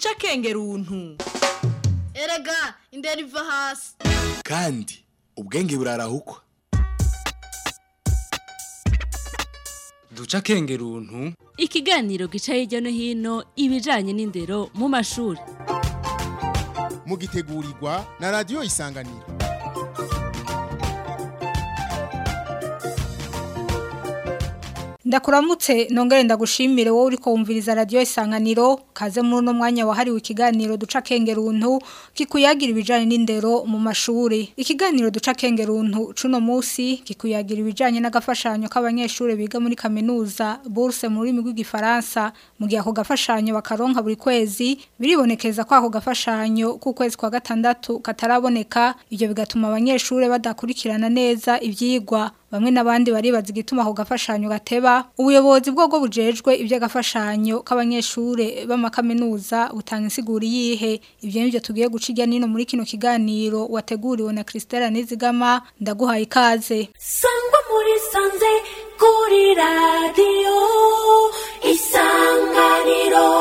duca akenge runtu erega indera iva hasi kandi ubwenge burarahukwa duca akenge runtu ikiganiro gica hirya no hino ibijanye n'indero mu mashuri mugitegurirwa na radiyo isanganiro ndakuramutse nongere ndagushimire wowe uriko wumviriza radio isanganiro kaze muri uno mwanya wahariwe ikiganiro duca kengeruntu kikuyagira ibijanye n'indero mu mashuri ikiganiro duca kengeruntu cuno musi kikuyagira ibijanye n'agafashanyo k'abanyeshuri biga muri kaminuza bourse mu rurimi rw'igifaransa mu gihe ako gafashanyo bakaronka buri kwezi biribonekeza ko ako gafashanyo k'ukwezi kwa gatandatu kataraboneka ibyo bigatuma abanyeshuri badakurikirana neza ivyigwa bamwe n'abandi baribaza igituma ako gafashanyo gateba ubuyobozi bwo bujejwe iby'agafashanyo k'abanyeshure b'amakaminuza butanga insiguro yihe ibyo nibyo tugiye guca ijya nino muri kino kiganiro wateguriwe na Christelle Nizigama ndaguhaye ikaze sangwa muri sanze kuri radiyo isanganiro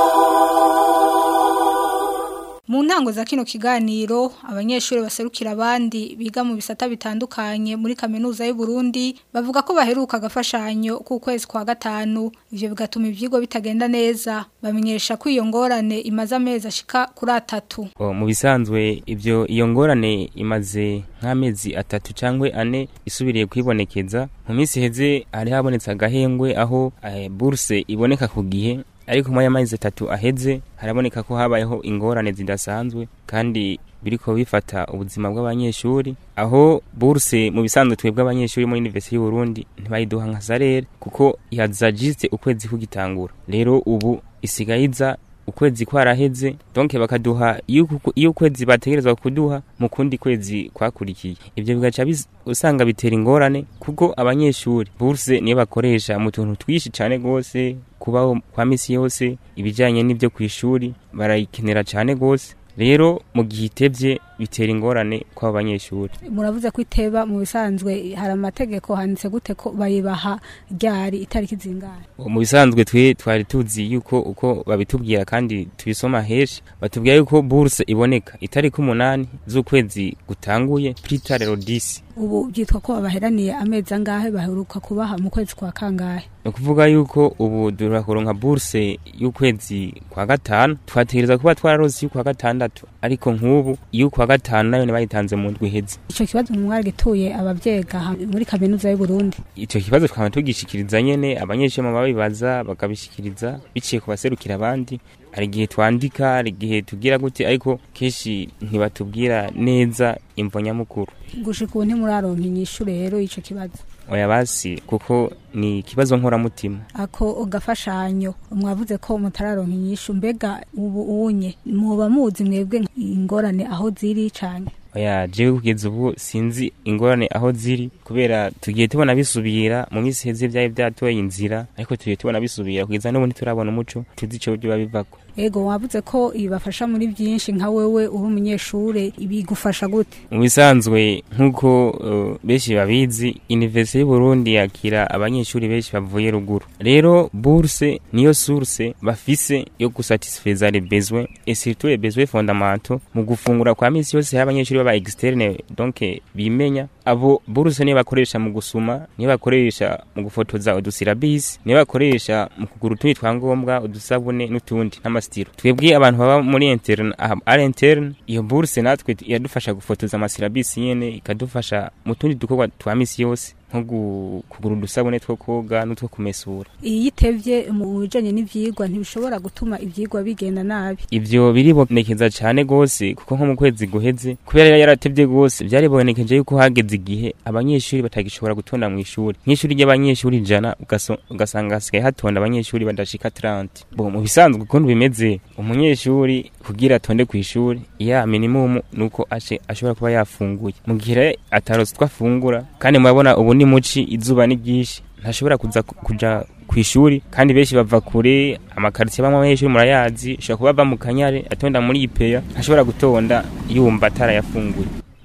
mu ntango za kino kiganiro abanyeshuri baserukira abandi biga mu bisata bitandukanye muri kaminuza y'u Burundi bavuga ko baheruka agafashanyo k'ukwezi kwa gatanu ivyo bigatuma ivyigwa bitagenda neza bamenyesha ko iyo ngorane imaze amezi ashika kuri atatu mu bisanzwe ibyo iyo ngorane imaze nk'amezi atatu cyangwa ane isubiriye kwibonekeza mu minsi iheze hari habonetse agahengwe aho buruse iboneka ku gihe ariko mu y'amezi atatu aheze haraboneka ko habayeho ingorane zidasanzwe kandi biriko bifata ubuzima bw'abanyeshuri aho buruse mu bisanzwe twebwe abanyeshuri muri University y'u Burundi ntibayiduha nka salere kuko yazajiste ukwezi kugitangura rero ubu isigayiza ukwezi kwaraheze donc bakaduha iyo ukwezi bategerezwa kuduha mu kundi kwezi kwakurikiye ibyo bigaca usanga bitera ingorane kuko abanyeshuri buruse niyo bakoresha mu tuntu twishi cyane gose kubaho kwa misi yose ibijanye n'ibyo ku ishuri barayikenera cyane gose rero mu gihe itevye bitera ingorane kwa abanyeshuri muravuze ko iteba mu bisanzwe hari amategeko handitse gute ko bayibaha ryari itariki zingana mu bisanzwe twe twari tuzi yuko uko babitubwira kandi tubisoma henshi batubwira yuko buruse iboneka itariki umunani z'ukwezi gutanguye pritarero disi ubu byitwa ko babaheraniye amezi angahe baheruka kubaha mu kwezi kwa kangahe ni ukuvuga yuko ubu durakuronka buruse y'ukwezi kwa gatanu twategereza kuba twararose y'ukwa gatandatu ariko nk'ubu y'ukwa gatanu nayo bayitanze mu ndwi iheze ico kibazo mwari gituye abavyegaha muri kaminuza y'u Burundi ico kibazo twama tugishikiriza nyene abanyeshuri mu babibaza bakabishikiriza biciye ku baserukira abandi hari igihe twandika hari igihe tugira gute ariko kenshi ntibatubwira neza imvo nyamukuru gushika ubu ntimuraronka inyishu rero ico kibazo oya basi kuko ni ikibazo nkoramutima ako gafashanyo mwavuze ko mutararonka inyishu mbega ubu unye muba muzi mwebwe ingorane aho ziri cane oya jewe kugeza ubu sinzi ingorane aho ziri kubera tugiye tubona bisubira mu minsi heze byari byatoye inzira ariko tugiye tubona bisubira kugeza n'ubu ntiturabona umuco tuzi ico biba bivako ego wavuze ko ibafasha muri byinshi nka wewe uri umunyeshure ibigufasha gute mu bisanzwe nk'uko uh, benshi babizi universite y'u Burundi yakira abanyeshuri benshi bavuye ruguru rero bourse niyo source bafise yo gusatisfaiza les besoins et surtout les besoins fondamentaux mu gufungura kwa misi yose y'abanyeshuri baba externe donc bimenya abo bourse niyo bakoresha mu gusuma niyo bakoresha mu gufotoza udusirabisi niyo bakoresha mu kugura utundi twangombwa udusabune n'utundi n'amasitiro twebwe abantu baba muri interne ari interne iyo bourse natwe yadufasha gufotoza amasirabisi nyene ikadufasha mu tundi dukorwa twa misi yose nko kugura udusabune two koga n'utwo kumesura iyo itevye mu bijanye n'ivyigwa ntibishobora gutuma ivyigwa bigenda nabi ivyo biribonekeza cane gose kuko nko mu kwezi guheze kubera yaratevye gose vyaribonekeje yuko hageze igihe abanyeshuri batagishobora gutonda mu ishuri nk'ishuri ry'abanyeshuri ijana ugasanga hasigaye hatonda abanyeshuri badashika 30 bo mu bisanzwe ukuntu bimeze umunyeshuri kugira atonde ku ishuri ya minimum nuko ace ashobora kuba yafunguye mu gihe atarose twafungura kandi murabona ubu ni muci izuba ni ryinshi ntashobora kuza kuja ku ishuri kandi benshi bava kure amakaritsiye bamwe abanyeshuri murayazi ashobora kuba ava mu kanyare atonda muri ipeya ntashobora gutonda yumva atarayafunguye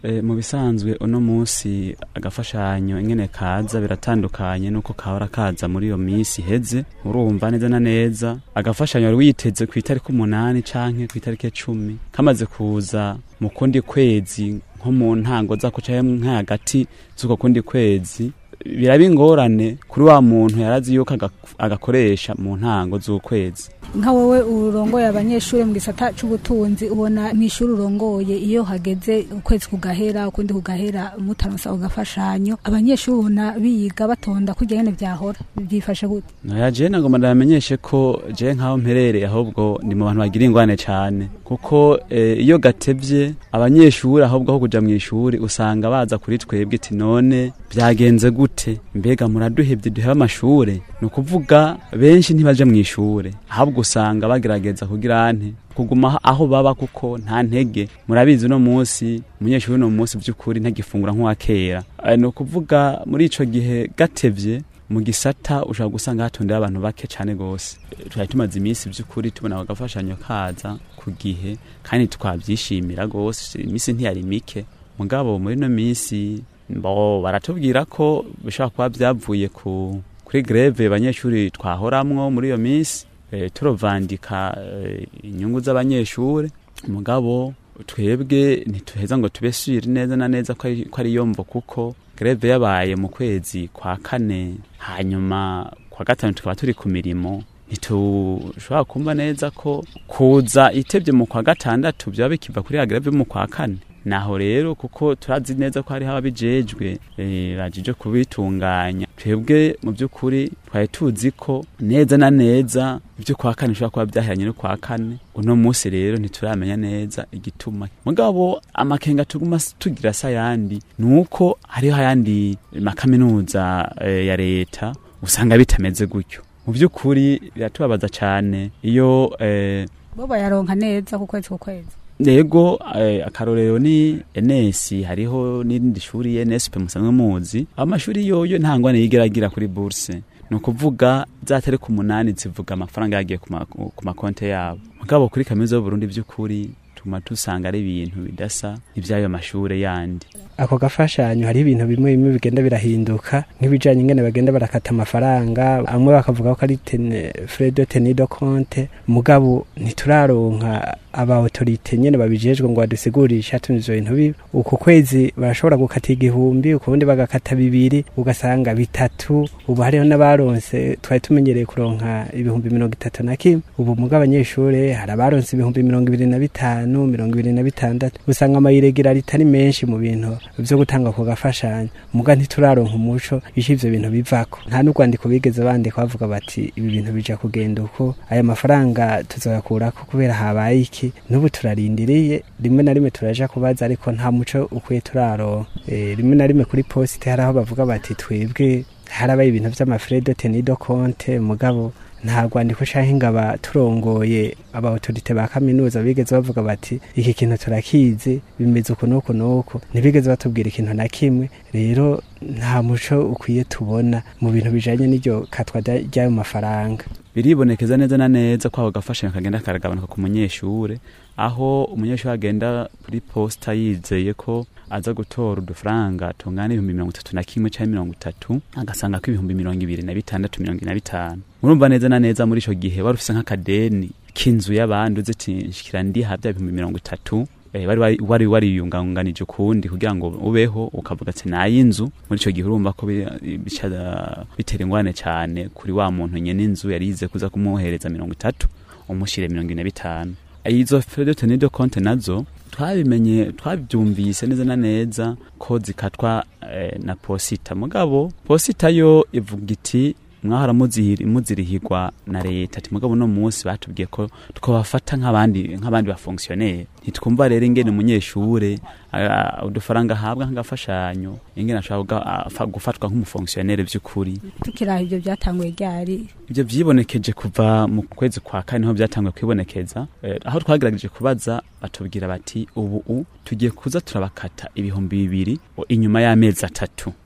e, mu bisanzwe uno munsi agafashanyo ingene kaza biratandukanye nuko kahora kaza muri iyo minsi iheze urumva neza na neza agafashanyo wari witeze ku itariki umunani canke ku itariki cumi kamaze kuza mu kundi kwezi nko mu ntango zako canke nka hagati z'uko kundi kwezi biraba ingorane kuri wa muntu yarazi yuko aga- agakoresha mu ntango z'ukwezi nka wowe urongoye abanyeshuri mu gisata c'ubutunzi ubona mw'ishuri urongoye iyo hageze ukwezi kugahera ukundi kugahera mutaronsa ugafashanyo abanyeshuri ubona biga batonda kurya nyene vyahora byifashe gute Noya je nagomba ndamenyeshe ko je nkaho mperereye ahubwo ni mu bantu bagira ingwane cane kuko eh, iyo gatevye abanyeshuri ahubwo aho kuja mw'ishuri usanga baza kuri twebwe iti none byagenze gute mbega muraduhevye duhebe amashure ni ukuvuga benshi ntibaja mw'ishure ahubwo usanga bagerageza kugira ante kuguma aho baba kuko nta ntege murabizi uno munsi umunyeshuri uno munsi by'ukuri ntagifungura nk'uwa kera Eh, ni ukuvuga muri ico gihe gatevye mu gisata ushobora gusanga hatondera abantu bake cyane gose Eh, twari tumaze iminsi by'ukuri tubona agafashanyo kaza ku gihe kandi twabyishimira gose iminsi ntiyari mike mugabo muri no minsi bo baratubwira ko bishobora kuba byavuye ku kuri greve abanyeshuri twahoramwo muri iyo minsi eh, turovandika eh, inyungu z'abanyeshuri mugabo twebwe ntituheza ngo tubesure neza na neza ko ari- ko ari yomvo kuko greve yabaye mu kwezi kwa kane hanyuma kwa gatanu tukaba turi ku mirimo ntitushobora kumva neza ko kuza itebye mu kwa gatandatu byaba bikiva kuri ya greve yo mu kwa kane naho rero kuko turazi neza ko hariho ababijejwe eh, bajije kubitunganya twebwe mu by'ukuri twari tuzi ko neza na neza ibyo kwa kane bishobora kuba byahiranye no kwa kane uno munsi rero ntituramenya neza igituma mugabo amakenga tuguma s- tugira sa yandi ni uko hariho ayandi makaminuza eh, ya leta usanga bitameze gutyo mu by'ukuri biratubabaza cyane iyo eh, bo bayaronka neza ku kwezi ku kwezi Nego eh, akarorero ni NS hariho n'irindi shuri NSP musanzwe muzi amashuri yoyo ntangwane yigeragira kuri bourse ni ukuvuga zatari ku munani zivuga amafaranga yagiye ku ma- ku makonte yabo mugabo kuri kaminuza y'Uburundi by'ukuri tuma tusanga ari ibintu bidasa n'ivyayo mashure yandi ako gafashanyo hari ibintu bimwe bimwe bigenda birahinduka nk'ibijanye ingene bagenda barakata amafaranga amwe bakavuga ko ari tene- frais de tenue de compte mugabo ntituraronka aba autorite nyene babijejwe ngo badusigurishe ati ivyo bintu bibi uku kwezi barashobora gukata igihumbi ukubundi bagakata bibiri ugasanga bitatu ubu hariho n'abaronse twari tumenyereye kuronka ibihumbi mirongo itatu na kimwe ubu muga abanyeshure hari abaronse ibihumbi mirongo ibiri na bitanu mirongo ibiri na bitandatu usanga amayiregirarite ari menshi mu bintu vyo gutanga ku gafashanyo muga ntituraronka umuco ico ivyo bintu bivako nta n'urwandiko bigeze bandika bavuga bati ibi bintu bija kugenda uko aya mafaranga tuzoyakurako kubera habaye iki n'ubu turarindiriye rimwe na rimwe turaja kubaza ariko nta muco ukwiye turaronka e, rimwe na rimwe kuri posite hari aho bavuga bati twebwe harabaye ibintu vy'amafrais de tenue de compte mugabo nta rwandiko canke ngaba turongoye aba autorite ba kaminuza bigeze bavuga bati iki kintu turakizi bimeze uku n'uku n'uku ntibigeze batubwira ikintu na kimwe rero nta muco ukwiye tubona mu bintu bijanye n'iryo katwa rya- ry'ayo mafaranga biribonekeza neza na neza ko ako gafashanyo kagenda karagabanuka ku munyeshure aho umunyeshuri agenda kuri posta yizeye ko aza gutora udufaranga tungana ibihumbi mirongo itatu na kimwe canke mirongo itatu agasanga ko ibihumbi mirongo ibiri na bitandatu mirongo ine na bitanu murumva neza na neza muri ico gihe wari ufise nk'akadeni k'inzu y'abandi uzi ati nshikira ndiha vya bihumbi mirongo itatu eh, wari wari- wari wariyunganganije ukundi kugira ngo ubeho ukavuga ati nay'inzu muri ico gihe urumva ko bi- bica bitera ingwane cane kuri wa muntu nyene inzu yari yize kuza kumuhereza mirongo itatu umushire mirongo ine na bitanu izo frais de tenue de compte nazo twabimenye twabyumvise neza na neza ko zikatwa eh, na posita mugabo posita yo ivuga iti mwahora muzihiri- muzirihirwa na leta ati mugabo no munsi batubwiye ko twabafata nk'abandi nk'abandi bafonctionnaire ntitwumva rero ingene umunyeshure ah, udufaranga ahabwa nk'agafashanyo ingene ashobora kuga- afa- gufatwa nk'umufonctionnaire vy'ukuri tukiraho ibyo byatanguye ryari ibyo vyibonekeje kuva mu kwezi kwa kane niho byatanguye kwibonekeza eh, aho twagerageje kubaza batubwira bati ubu u tugiye kuza turabakata ibihumbi bibiri o- inyuma y'amezi atatu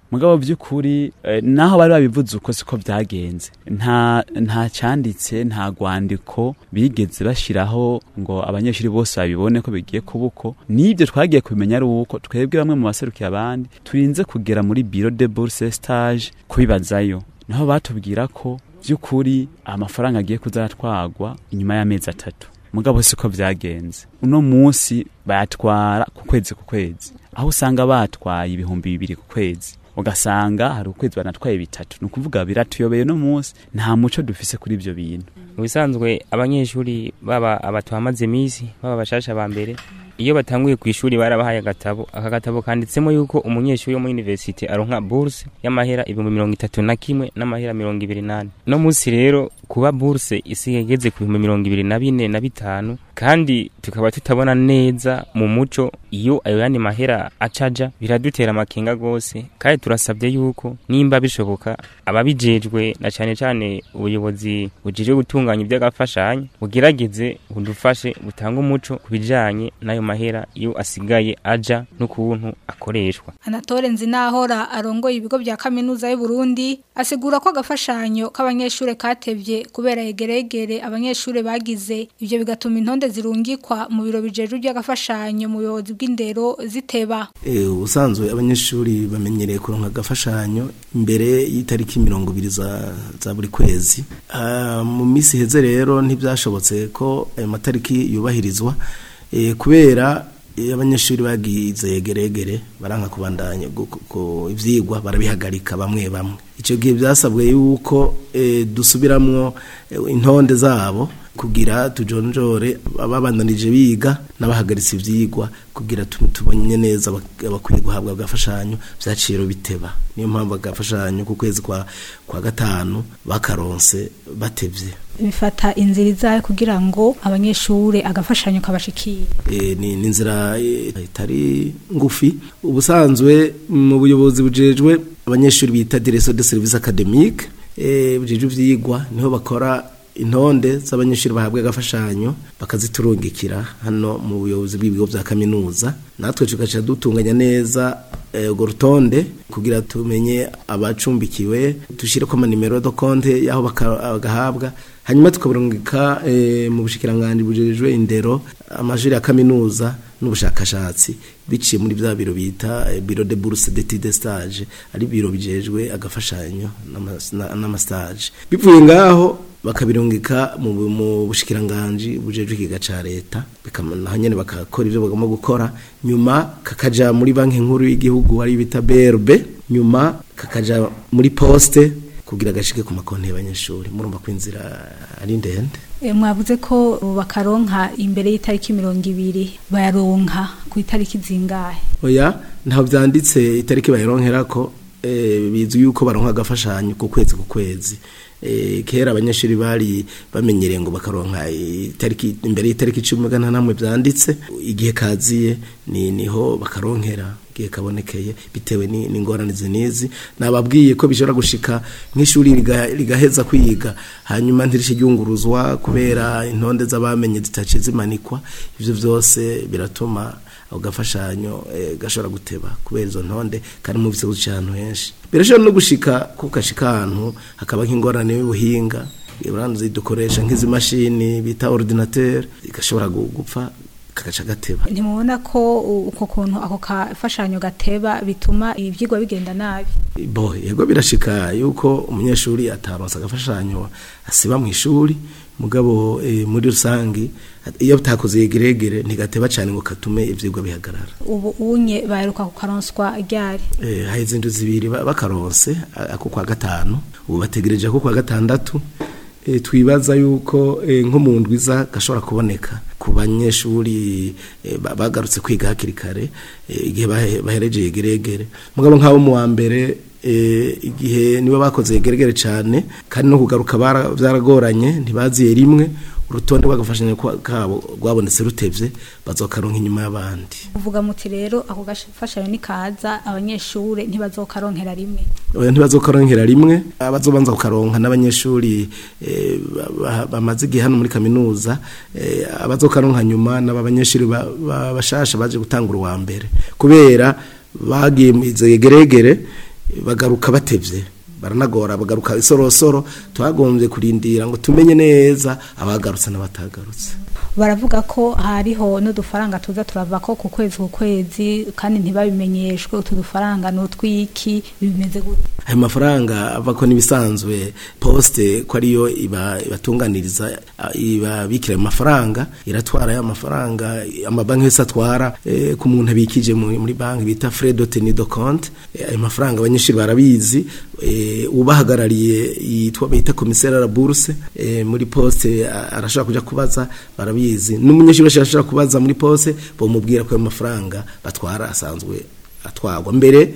mugabo by'ukuri eh, naho bari babivuze uko siko byagenze nta nta cyanditse nta rwandiko bigeze bashiraho ngo abanyeshuri bose babibone ko bigiye kuba uko n'ibyo twagiye kubimenya ari uko twebwe bamwe mu baserukiye abandi turinze kugera muri biro de bourse stage kubibazayo naho batubwira ko by'ukuri amafaranga agiye kuzaratwagwa inyuma y'amezi atatu mugabo siko byagenze uno munsi bayatwara ku kwezi ku kwezi aho usanga batwaye ibihumbi bibiri ku kwezi ugasanga hari ukwezi banatwaye bitatu ni ukuvuga biratuyobeye no munsi nta muco dufise kuri ibyo bintu mu bisanzwe abanyeshuri baba abatuhamaze iminsi baba abashasha ba mbere iyo batanguye ku ishuri barabahaye agatabo aka gatabo kanditsemo yuko umunyeshuri wo muri universite aronka bourse y'amahera ibihumbi mirongo itatu na kimwe n'amahera mirongo ibiri n'ane no munsi rero kuba bourse isigaye igeze ku bihumbi mirongo ibiri na bine na bitanu kandi tukaba tutabona neza mu muco iyo ayo yandi mahera acaja biradutera amakenga gose kandi turasabye yuko nimba bishoboka ababijejwe na cane cane ubuyobozi bujejwe gutunganya iby'agafashanyo bugerageze budufashe butange umuco ku bijanye n'ayo mahera iyo asigaye aja n'ukuntu akoreshwa Anatole Nzinahora arongoye ibigo bya kaminuza y'u Burundi asigura ko agafashanyo k'abanyeshure katevye kubera yegeregere abanyeshure bagize ivyo bigatuma intonde zirungikwa mu biro bijejwe by'agafashanyo mu buyobozi bw'indero ziteba Eh, ubusanzwe abanyeshuri bamenyereye kuronka agafashanyo imbere y'itariki mirongo ibiri za, za buri kwezi Ah, mu minsi iheze rero ntibyashobotse ko ayo matariki yubahirizwa eh, kubera iyo abanyeshuri bagize yegeregere baranka kubandanya gu- gu- gu- ivyigwa barabihagarika bamwe bamwe icyo gihe byasabwe yuko eh, dusubiramwo eh, intonde zabo kugira tujonjore ababandanije biga n'abahagaritse ivyigwa kugira tu- tubonye neza abak- abakwiye guhabwa agafashanyo vyaciro biteba niyo mpamvu agafashanyo ku kwezi kwa kwa gatanu bakaronse batevye bifata inzira izayo kugira ngo abanyeshure agafashanyo kabashikire e, ni ni inzira eh, itari ngufi ubusanzwe mu buyobozi bujejwe abanyeshuri bita direction de service academique eh bujejwe ivyigwa niho bakora intonde z'abanyeshuri bahabwa agafashanyo bakaziturungikira hano mu buyobozi bw'ibigo bya kaminuza natwe tugaca dutunganya neza eh, urwo rutonde kugira tumenye abacumbikiwe dushyire ko amanimero do konte y'aho baka- bagahabwa hanyuma tukaburungika eh, mu bushikiranganje bujejwe indero amashuri ya kaminuza n'ubushakashatsi biciye muri bya biro bita eh, biro de bourse d'études de stage ari biro bijejwe agafashanyo n'ama- na- n'amastage bivuye ngaho bakabirungika mu mu bushikiranganje bujejwe ikiga ca leta bikamana nyene bakakora ivyo bagomba gukora nyuma kakaja muri banki nkuru y'igihugu ari bita BRB nyuma kakaja muri poste kugira gashike ku makonti y'abanyeshuri murumva ko inzira ari ndende E, mwavuze ko bakaronka imbere y'itariki mirongo ibiri bayaronka ku itariki zingahe oya ntaho byanditse itariki bayironkerako eh, bizwi yuko baronka agafashanyo ku kwezi ku kwezi eh, kera abanyeshuri bari bamenyereye ngo bakaronka itariki imbere y'itariki cumi gana namwe byanditse igihe kaziye ni niho bakaronkera igihe kabonekeye bitewe ni- n'ingorane zinizi nababwiye ko bishobora gushika nk'ishuri riga- rigaheza kwiga hanyuma ntirishe ryunguruzwa kubera intonde z'abamenye zitaciye zimanikwa ivyo vyose biratuma ako gafashanyo eh, gashobora guteba kubera izo ntonde kandi mu bisebuzi cy'ahantu henshi birashobora no gushika ko gashika ahantu hakaba nk'ingorane y'ubuhinga uranzi dukoresha nk'izi mashini bita ordinateur gashobora gu- gupfa kagaca gateba ntimubona ko u- uko kuntu ako kafashanyo gateba bituma ivyigwa bigenda nabi bo yego birashika yuko umunyeshuri ataronsa agafashanyo asiba mu ishuri mugabo eh, muri rusangi iyo butakoze yegeregere ntigateba cyane ngo katume ivyigwa bihagarara ubu unye baheruka kukaronswa ryari eh, haheze indwi zibiri ba- bakaronse a- ako kwa gatanu ubu bategereje ako kwa gatandatu eh, twibaza yuko eh, nko mu ndwiza gashobora kuboneka ku banyeshuri eh, ba- bagarutse kwiga hakiri kare eh, igihe bahe- bahereje yegeregere mugabo nk'abo mu wa mbere eh, igihe nibo bakoze yegeregere cyane kandi no kugaruka bara- byaragoranye ntibaziye rimwe urutonde rw'agafashanyo kwa- kabo rwabonetse rutevye bazokaronka inyuma y'abandi uvuga muti rero ako gafashanyo nikaza abanyeshure ntibazokaronkera rimwe oya ntibazokaronkera rimwe abazobanza kukaronka n'abanyeshuri eh, ba- ba- bamaze igihe hano muri kaminuza eh, abazokaronka nyuma n'aba banyeshuri ba- ba- bashasha baje gutangura uwa mbere kubera bagiye mu izo yegeregere bagaruka batevye baranagora bagaruka isorosoro twagombye kurindira ngo tumenye neza abagarutse n'abatagarutse baravuga ko hariho n'udufaranga tuza turava ko ku kwezi ku kwezi kandi ntibabimenyeshwe utu dufaranga ni utwiki bimeze gute ayo mafaranga ava ko n'ibisanzwe poste ko ariyo iba ibatunganiriza ibabikira ayo mafaranga iratwara ayo mafaranga amabanki yose atwara eh, ku muntu abikije muri, muri banki bita frais de tenue de compte eh, ayo mafaranga abanyeshuri barabizi eh, ubahagarariye yitwa bita commissaire à la bourse eh, muri poste a- arashobora kuja kubaza barabizi n'umunyeshuri wese ashobora kubaza muri poste bomubwira ko ayo mafaranga batwara asanzwe atwagwa mbere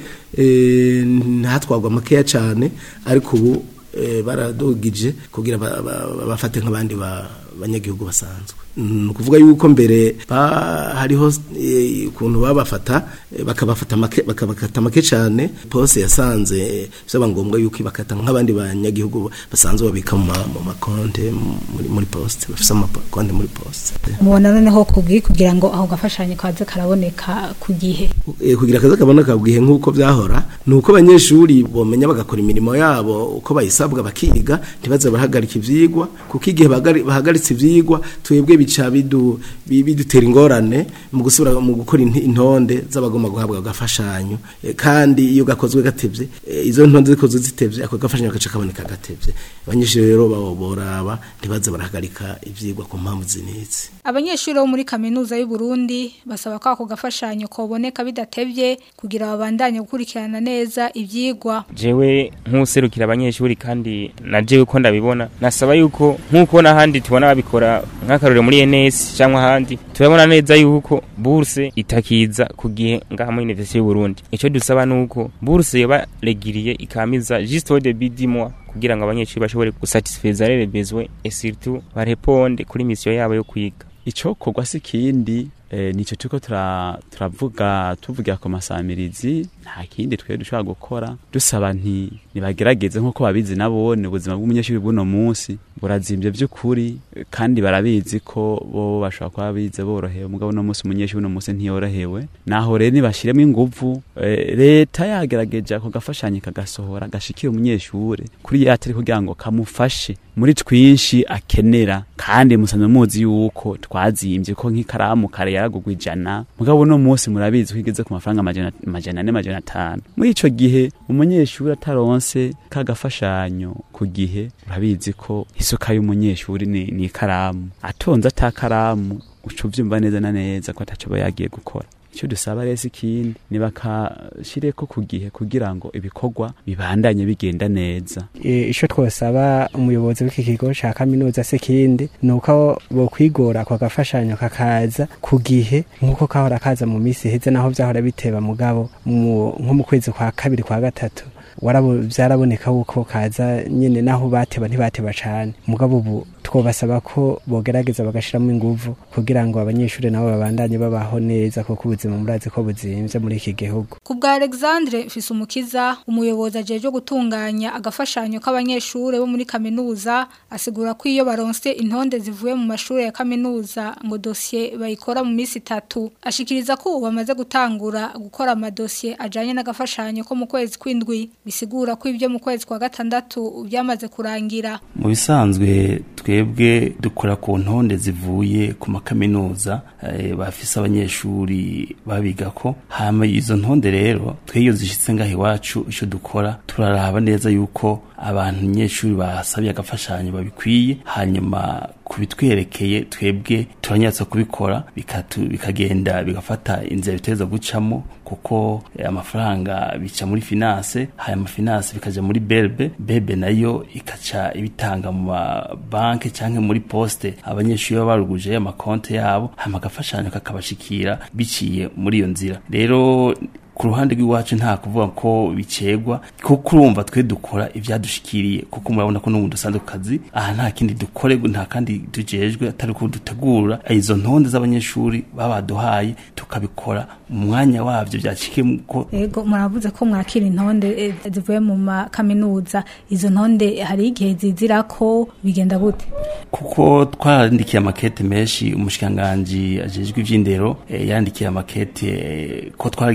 eh, ntatwagwa makeya cyane ariko ubu eh, baradugije kugira ba- ba- bafate nk'abandi ba- banyagihugu basanzwe ni ukuvuga yuko mbere ba- hariho eh, ukuntu babafata eh, bakabafata make bakabakata make cyane pose yasanze eh, byaba ngombwa yuko ibakata nk'abandi banyagihugu basanzwe babika mu ma- mu makonte muri muri poste bafite amakonte muri poste mubona noneho kubwi kugira ngo aho gafashanyo kaze karaboneka ku gihe Eh, kugira akazi kaboneka bwihe nk'uko byahora ni uko abanyeshuri bomenya bagakora imirimo yabo uko bayisabwa bakiga ntibaze barahagarika ivyigwa kuko igihe bagari- bahagaritse ivyigwa twebwe bica bidu- bi- bidutera ingorane mu gusubira mu gukora inti- intonde z'abagomba guhabwa agafashanyo Eh, kandi iyo gakozwe gatevye eh, izo ntonde zikozwe zitevye ako gafashanyo gaca kaboneka gatevye abanyeshuri rero babo boraba ntibaze barahagarika ivyigwa ku mpamvu zinizi abanyeshuri bo muri kaminuza y'u Burundi basaba ko ako gafashanyo koboneka bidatevye kugira babandanye gukurikirana neza ivyigwa jewe nk'userukira abanyeshuri kandi na jewe ko ndabibona nasaba yuko nk'uko n'ahandi tubona babikora nk'akarorero muri NS cyangwa ahandi turabona neza yuko bourse itakiza ku gihe ngaha muri Université y'u Burundi ico dusaba nuko bourse yoba regiriye ikamiza juste au début du mois kugira ngo abanyeshuri bashobore gusatisfaiza les besoins et surtout bareponde kuri mission yabo yo kwiga icokorwa si kindi eh, nico turiko tura- turavuga tuvugira ku masamirizi nta kindi twe dushobora gukora dusaba nti nibagerageze nk'uko babizi nabone ubuzima bw'umunyeshuri bw'uno munsi burazimvye vy'ukuri eh, kandi barabizi ko bo bashobora kuba bize borohewe mugabo uno munsi umunyeshuri uno munsi ntiyorohewe naho rero nibashiremo inguvu eh, leta yagerageje ako gafashanyo kagasohora gashikira umunyeshure kuri yatari kugira ngo kamufashe muri twinshi akenera kandi musanzwe muzi yuko twazimvye ko nk'ikaramu kare yaragugwa ijana mugabo uno munsi murabizi ko igeze ku mafaranga amajana amajana ane amajana atanu muri ico gihe umunyeshuri ataronse kagafashanyo ku gihe urabizi ko isuka y'umunyeshuri ni, ni ikaramu atonze atakaramu uca uvyumva neza na neza ko ataco aba yagiye gukora icyo dusaba rero si ikindi nibakashireko ku gihe kugira ngo ibikorwa bibandanye bigenda neza E, ico twosaba umuyobozi w'iki kigo ca kaminuza se kindi nuko bokwigora ako gafashanyo kakaza ku gihe nkuko kahora kaza mu misi heze naho vyahora biteba mugabo mu- nko mu kwezi kwa kabiri kwa gatatu warabo vyaraboneka uko kaza nyene naho bateba ntibateba cane mugabo ubu twobasaba ko bogerageza bagashiramo inguvu kugira ngo abanyeshuri nabo babandanye babaho neza kuko ubuzima murazi ko buzimvye muri iki gihugu ku bwa Alexandre Fisumukiza umuyobozi ajeje gutunganya agafashanyo k'abanyeshuri bo muri kaminuza asigura ko iyo baronse intonde zivuye mu mashuri ya kaminuza ngo dossier bayikora mu minsi itatu ashikiriza ko ubu bamaze gutangura gukora amadosiye ajanye n'agafashanyo ko mu kwezi kw'indwi bisigura ko ibyo mu kwezi kwa gatandatu byamaze kurangira mu bisanzwe twebwe dukora ku ntonde zivuye ku makaminuza eh, bafise abanyeshuri babigako hama izo ntonde rero twe iyo zishitse ngaho iwacu ico dukora turaraba neza yuko abantu nyeshuri basabye agafashanyo babikwiye hanyuma kubitwerekeye twebwe turanyatsa kubikora bikatu- bikagenda bigafata inzira biteza gucamo kuko eh, amafaranga bica muri finance hanyuma finance bikaja muri berbe bebe nayo ikaca ibitanga mu mabanki canke muri poste abanyeshuri baba baruguje amakonte yabo hama agafashanyo kakabashikira biciye muri iyo nzira rero ku ruhande rw'iwacu nta kuvuga ko bicegwa kuko urumva twe dukora ibyadushikiriye kuko murabona ko n'ubu dusanzwe ku kazi aha nta kindi dukore nta kandi tujejwe atari ko dutegura izo ntonde z'abanyeshuri baba baduhaye tukabikora mu mwanya wabyo byacikiye ko Ego muravuze ko mwakira intonde eh, zivuye mu makaminuza izo ntonde hari igihe zizira ko bigenda gute kuko twarandikiye amakete menshi umushikiranganji ajejwe ivy'indero eh, yandikiye amakete eh, ko twarigeze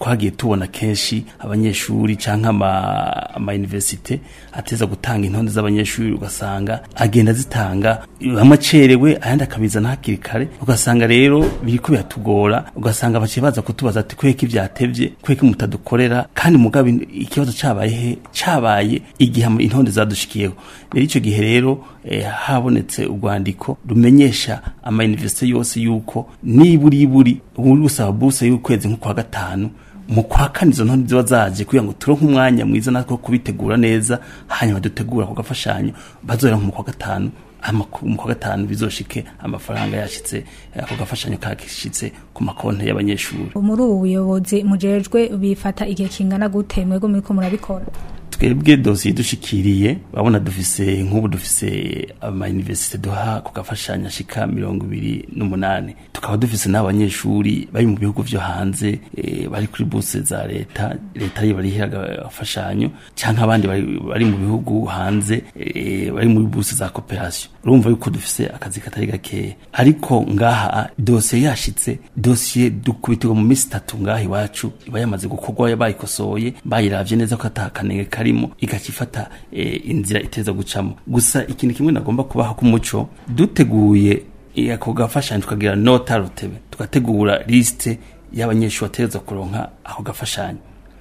twagiye tubona kenshi abanyeshuri canke ama ama universite ateza gutanga intonde z'abanyeshuri ugasanga agenda zitanga bamwe acerewe ayandi akabizana hakiri kare ugasanga rero biriko biratugora ugasanga baciye baza kutubaza ati kweki ivyatevye kweki mutadukorera kandi mugabe ikibazo cabaye he cabaye igihe ama- intonde zadushikiyeho rero ico gihe rero eh, habonetse urwandiko rumenyesha ama universite yose yuko niburiburi uri gusaba buruse y'ukwezi nko kwa gatanu mu kwa kane izo ntonde ziba zaje kugira ngo turonke umwanya mwiza natwo wo kubitegura neza hanyuma dutegura ako gafashanyo bazohera nko mu kwa gatanu hama ku- mu kwa gatanu bizoshike amafaranga yashitse eh, ako gafashanyo kashitse ku makonti y'abanyeshuri muri ubu buyobozi mujejwe bifata igihe kingana gute mwego muriko murabikora twebwe dosiye dushikiriye babona dufise nk'ubu dufise ama universite duha ku gafashanya ashika mirongo ibiri n'umunani tukaba dufise n'abanyeshuri bari mu bihugu vyo hanze eh, bari kuri buse za leta leta ariyo barihira agafashanyo canke abandi bari, bari mu bihugu hanze eh, bari muri buse za cooperation urumva yuko dufise akazi katari gakeya ariko ngaha dosiye yashitse dosiye dukubitirwa mu minsi itatu ngaha iwacu iba yamaze gukorwa bayikosoye bayiravye neza ko atakanenge karimo igaca ifata eh, inzira iteza gucamo gusa ikintu kimwe nagomba kubaha k'umuco duteguye eh, ako gafashanyo tukagira nota rutebe tugategura liste y'abanyeshuri bategerezwa kuronka ako gafashanyo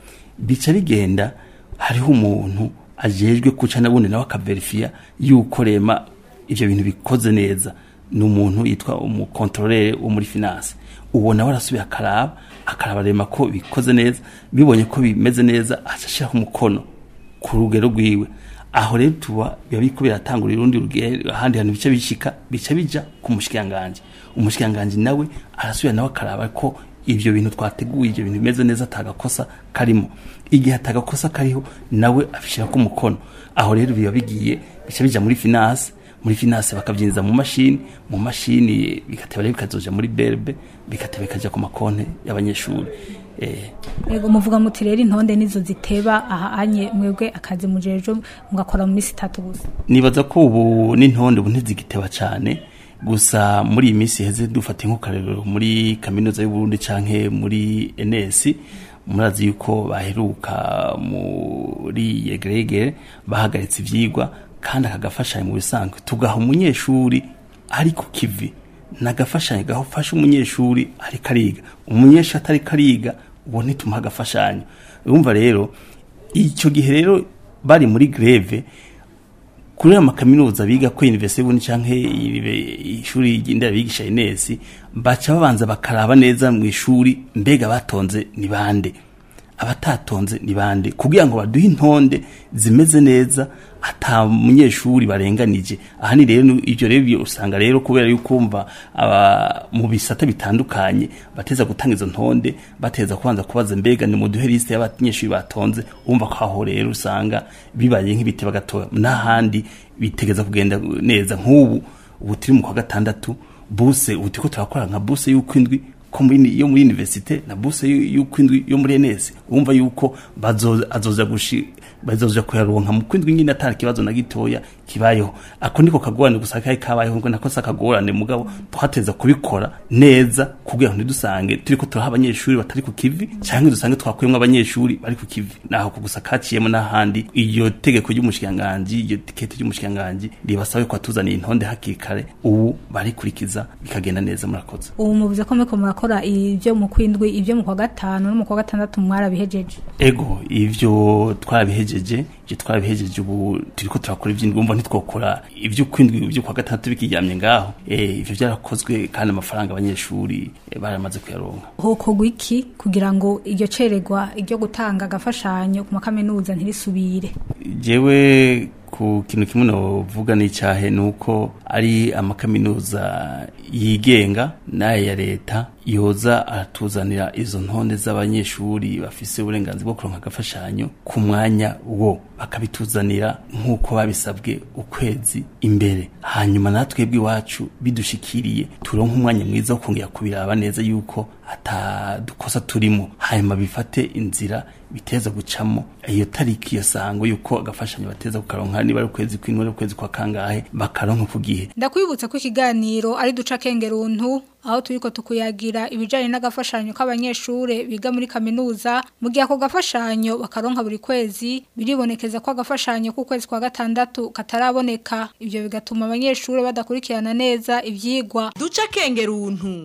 bica bigenda hariho umuntu ajejwe kuca nabundi nawe akaverifiya yuko rema ivyo bintu bikoze neza ni umuntu yitwa umukontorere wo muri finance uwo nawe arasubiye akaraba akaraba rema ko bikoze neza bibonye ko bimeze neza aca ashiraho umukono ku rugero rwiwe aho rero tuba biba biriko biratangura urundi rugero ahandi hantu bica bishika bica bija ku mushikiranganji umushikiranganji nawe arasubira nawe akaraba ko ivyo bintu twateguye ivyo bintu bimeze neza atagakosa karimo igihe atagakosa kariho nawe abishirako umukono aho rero biba bigiye bica bija muri finance muri finance bakavyinjiza mu mashini mu mashini bigateba rero bikazoja muri berbe bigateba bikaja ku makonte y'abanyeshuri eh, Ego muvuga muti rero intonde nizo ziteba aha anye mwebwe akazi mujeje mugakora mu minsi itatu gusa nibaza ko ubu n'intonde ubu ntizigiteba cyane gusa muri iyi minsi heze dufata nk'ukarero muri kaminuza y'uburundi canke muri ns murazi yuko baheruka muri yegeregere bahagaritse ivyigwa kandi akagafashanya mu bisanzwe tugaha umunyeshuri ari ku kivi nagafashanyo gafasha umunyeshuri ariko ariga umunyeshuri atariko ariga uwo ntitumuha agafashanyo urumva rero icyo gihe rero bari muri greve kuri aya makaminuza biga ko universite y'ubundi canke iribe- ishuri ry'indera bigisha Ines baca babanza bakaraba neza mu ishuri mbega batonze ni bande abatatonze ni bande kugira ngo baduhe intonde zimeze neza ata munyeshuri barenganije aha ni rero ivyo rero byo usanga rero kubera yuko umva aba mu bisata bitandukanye bateza gutanga izo ntonde bateza kubanza kubaza mbega ni muduhe liste y'abanyeshuri batonze umva ko aho rero usanga bibaye nk'ibiti bagatoya n'ahandi bitegeza kugenda neza nk'ubu ubu turi mu kwa gatandatu buse ubu turiko turakora nka buse y'uko indwi ko muri yo muri universite na buse y'uko indwi yo muri NS umva yuko bazo azoza gushi bazoja kuyaronka mu kwindwi nyine atari kibazo na gitoya kibayeho ako niko kagorane gusa kai kabayeho ngo nako sakagorane mugabo twateza kubikora neza kugira ngo ntidusange turiko turaha abanyeshuri batari ku kivi cyangwa dusange twakuyemo abanyeshuri bari ku kivi naho ku gusa kaciyemo n'ahandi iyo tegeko ry'umushikiranganji iyo tiketi ry'umushikiranganji ribasabe ko atuzaniye intonde hakiri kare ubu barikurikiza bikagenda neza murakoze ubu muvuze ko muriko murakora ibyo mu kwindwi ibyo mu kwa gatanu no mu kwa gatandatu mwarabihejeje ego ivyo twarabihejeje ivyo twarabihejeje ubu turiko turakora ivy'indwi umva ntitwokora ivyo kwindwi ivyo kwa gatandatu bikiryamye ngaho eh ivyo vyarakozwe kandi amafaranga abanyeshuri eh, baramaze kuyaronka hokorwa iki kugira ngo iryo ceregwa iryo gutanga agafashanyo ku makaminuza ntirisubire jewe ku kintu kimwe novuga n'icyahe ni uko ari amakaminuza yigenga n'aya ya leta yoza aratuzanira izo ntonde z'abanyeshuri bafise uburenganzira bwo kuronka agafashanyo ku mwanya wo bakabituzanira nk'uko babisabwe ukwezi imbere hanyuma natwe bw'iwacu bidushikiriye turonke umwanya mwiza wo kongera kubiraba neza yuko atadukosa turimo hanyuma bifate inzira biteza gucamo iyo tariki iyo sango yuko agafashanyo bateza kukaronka niba ari ukwezi kw'indwi ari ukwezi kwa kangahe bakaronka ku gihe ndakwibutsa ko ikiganiro ari duca kengeruntu aho turiko tukuyagira ibijanye n'agafashanyo k'abanyeshure biga muri kaminuza mu gihe ako gafashanyo bakaronka buri kwezi biribonekeza ko agafashanyo k'ukwezi kwa gatandatu kataraboneka ivyo bigatuma abanyeshure badakurikirana neza ivyigwa duca kengeruntu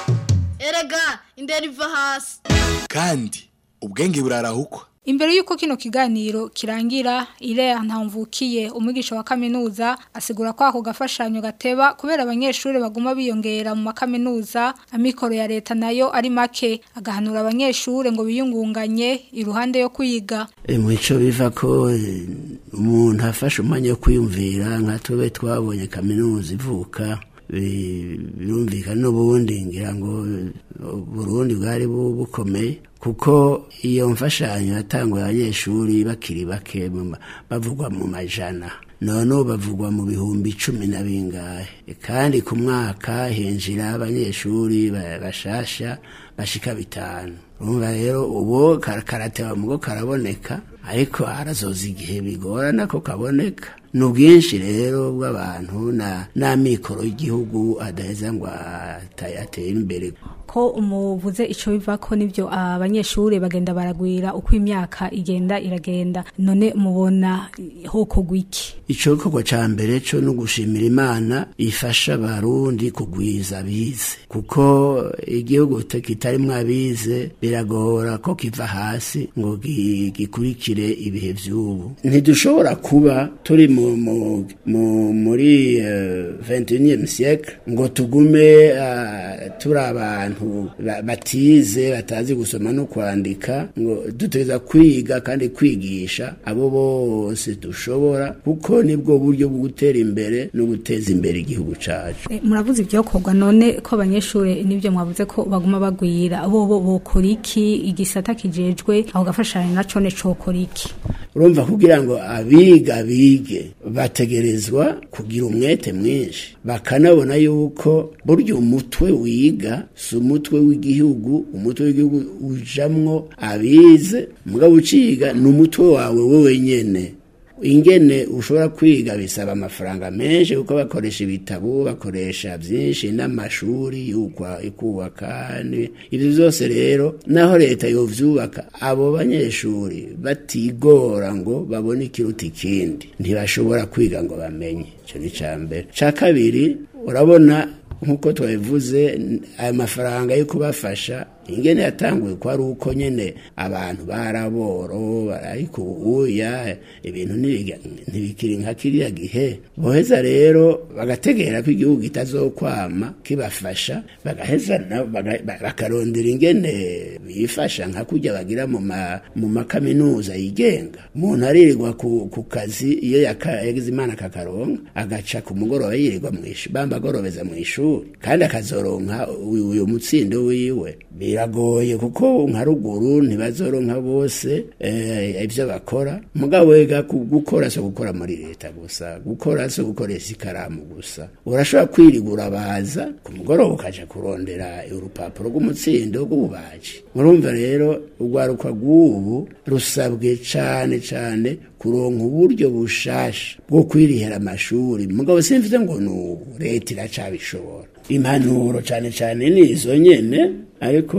erega indero iva hasi kandi ubwenge burarahukwa Imbere yuko kino kiganiro kirangira Ilea ntamvukiye umwigisha wa kaminuza asigura ko ako gafashanyo gateba kubera abanyeshuri baguma biyongera mu makaminuza amikoro ya leta nayo ari make agahanura abanyeshuri ngo biyungunganye iruhande yo kwiga E, mwico biva ko eh, umuntu afashe umwanya wo kwiyumvira nka tube twabonye kaminuza ivuka bi- birumvikana n'ubundi ngira ngo eh, Burundi bwari bu- bukomeye kuko iyo mfashanyo yatanguye abanyeshuri bakiri bake mu ma- bavugwa mu majana none ubu bavugwa mu bihumbi cumi na bingahe kandi ku mwaka hinjira abanyeshuri ba- bashasha bashika bitanu urumva rero ubu kar- karateba mugo karaboneka ariko harazoza igihe bigorana ko kaboneka ni ubwinshi rero bw'abantu na n'amikoro y'igihugu adaheza ngo ata- atere imbere ko umuvuze ico biva ko nivyo abanyeshuri bagenda baragwira uko imyaka igenda iragenda none mubona hoko gwiki ico gikorwa ca mbere co no gushimira imana ifasha abarundi kugwiza abize kuko igihugu kita- kitarimwo abize biragora ko kiva hasi ngo gi- gikurikire ibihe vy'ubu ntidushobora kuba turi mu, mu, mu, muri uh, 21e siècle ngo tugume uh, turi abantu ba- batize batazi gusoma no kwandika ngo dutegereza kwiga kandi kwigisha abo bose dushobora kuko nibwo buryo bwo gutera imbere no guteza imbere igihugu cacu E, muravuze ibyokorwa none ko abanyeshuri nibyo mwavuze ko baguma bagwira bo bo bokora iki igisata kijejwe aho gafashanyo naco ne cokora iki urumva kugira ngo abiga bige bategerezwa kugira umwete mwinshi bakanabona yuko burya umutwe wiga si umutwe w'igihugu umutwe w'igihugu ujamwo abize mugabo uciga ni umutwe wawe wowe nyene ingene ushobora kwiga bisaba amafaranga menshi kuko bakoresha ibitabo bakoresha byinshi n'amashuri y'ukwa ikubaka ni- ibyo byose rero naho leta yovyubaka abo banyeshuri batigora ngo babone ikiruta ikindi ntibashobora kwiga ngo bamenye icyo ni icya mbere cya kabiri urabona nk'uko twabivuze n- ayo mafaranga yo kubafasha ingene yatanguye ko ari uko nyene abantu baraboro ariko ubuya ibintu ntibiga- ntibikiri nka kiriya gihe boheza rero bagategera ko igihugu kitazokwama kibafasha bagaheza nabo baga- ba- bakarondera ingene bifasha nka kurya bagira mu ma- mu makaminuza yigenga umuntu aririrwa ku, ku kazi iyo yaka- yagize imana kakaronka agaca ku mugoroba yirirwa mu ishuri bamba agorobeza mu ishuri kandi akazoronka uyu uyu mutsindo wiwe biragoye kuko nka ruguru ntibazoronka bose eh, ibyo bakora mugabo wega ku- gukora so gukora muri leta gusa gukora so gukoresha ikaramu gusa urashobora kwirigura baza ku mugoroba ukaja kurondera urupapuro rw'umutsindo rw'ububaji murumva rero urwaruka rw'ubu rusabwe cane cane kuronka uburyo bushasha bwo kwirihera amashuri mugabo simvuze ngo nubu leta iracabishobora impanuro cane cane ni izo nyene ariko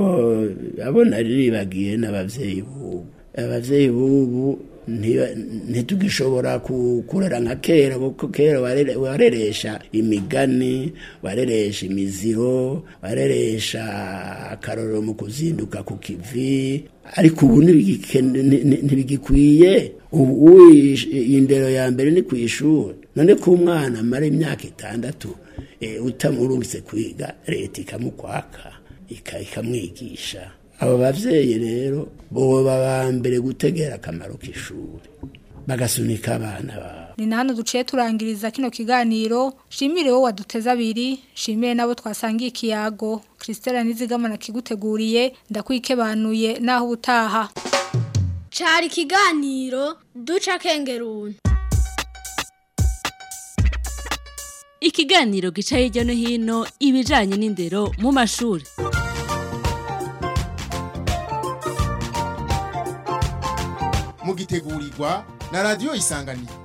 abona ribagiye n'abavyeyi bubu abavyeyi bubu ntiba- ntitugishobora ku- kurera nka kera kuko kera warere- wareresha imigani wareresha imiziro wareresha akarorero mu kuzinduka ku kivi ariko ubu ntibigike- nti- nti- ntibigikwiye ubu ish- indero ya mbere ni ku ishuri none ko umwana amara imyaka itandatu eh, utamurungitse kwiga leta ikamukwaka ika- ikamwigisha abo bavyeyi rero boba ba mbere gutegera akamaro k'ishuri bagasunika abana babo ni na hano duciye turangiriza kino kiganiro shimire wowe waduteze abiri shimire nabo twasangiye ikiyago christelle nizigamana kiguteguriye ndakwikebanuye naho ubutaha cari ikiganiro duca kengeruni ikiganiro gica hirya no hino ibijanye n'indero mu mashuri mugitegurirwa na radiyo isanganiro